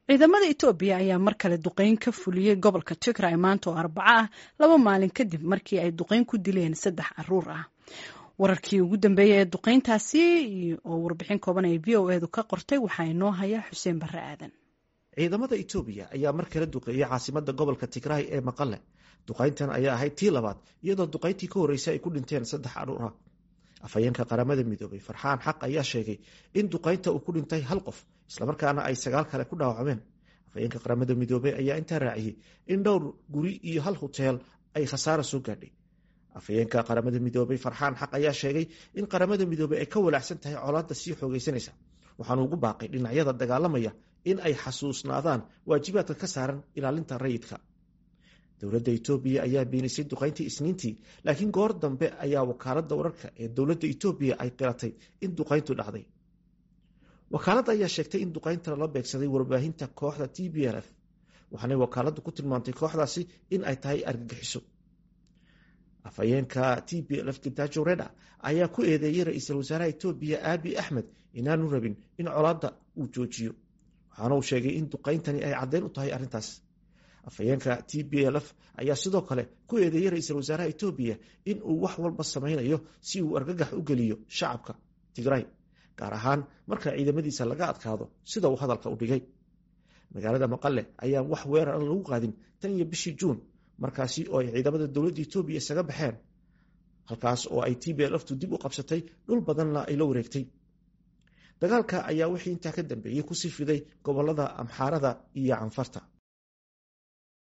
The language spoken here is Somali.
ciidamada etoobiya ayaa mar kale duqeyn ka fuliyey gobolka tigray maanta oo arbaco ah laba maalin kadib markii ay duqeyn ku dileen saddex caruur ah wararkii ugu dambeeyey ee duqeyntaasi oo warbixin kooban ay v o edu ka qortay waxaa inoo haya xuseen barre aadan ciidamada etoobiya ayaa mar kale duqeeyey caasimada gobolka tigray ee maqale duqeyntan ayaa ahayd tii labaad iyadoo duqeyntii ka horreysay ay ku dhinteen saddex caruur ah afhayeenka qaramada midoobay farxaan xaq ayaa sheegay in duqeynta uu ku dhintay hal qof islamarkaana ay sagaal kale ku dhaawacmeen afhayeenka qaramada midoobey ayaa intaa raaciyey in dhowr guri iyo hal huteel ay khasaara soo gaadhay afhayeenka qaramada midoobey farxaan xaq ayaa sheegay in qaramada midoobey ay ka walaacsan tahay colaadda sii xoogeysanaysa waxaanu ugu baaqay dhinacyada dagaalamaya in ay xasuusnaadaan waajibaadka ka saaran ilaalinta rayidka dowladda etoobiya ayaa beenisay duqeyntii isniintii laakiin goor dambe ayaa wakaaladda wararka ee dowladda etoobiya ay qiratay in duqeyntu dhacday wakaaladda ayaa sheegtay in duqeynta lala beegsaday warbaahinta kooxda t b l f waxaanay wakaaladdu ku tilmaantay kooxdaasi in ay tahay argagixiso afhayeenka t b l f gitajo reda ayaa ku eedeeyey ra-iisul wasaaraha etoobiya aabi axmed inaanu rabin in colaadda uu joojiyo waxaana uu sheegay in duqeyntani ay caddeyn u tahay arrintaas afhayeenka t b l f ayaa sidoo kale ku eedeeyey ra-iisul wasaaraha etoobiya in uu wax walba samaynayo si uu argagax u geliyo shacabka tigray gaar ahaan marka ciidamadiisa laga adkaado sida uu hadalka u dhigay magaalada maqale ayaan wax weerar lagu qaadin tan iyo bishii juun markaasi oo ay ciidamada dowladda etoobiya isaga baxeen halkaas oo ay t b l ftu dib u qabsatay dhul badanna ay la wareegtay dagaalka ayaa wixii intaa ka dambeeyey kusii fiday gobolada amxaarada iyo canfarta